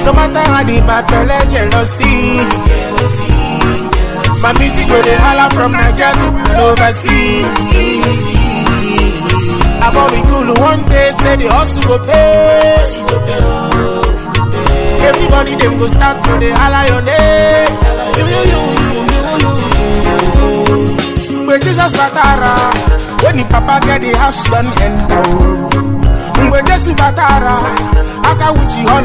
No matter how the bad belle jealousy. My music go dey holla from Nigeria to overseas. About we cool one day, say the hustle go pay. Everybody them go start to dey holla your name. You, you, you, you, you, you. Mgbe Jesus batara, when the papa get the house done enter. o. Mgbe Jesu batara, aka wuchi all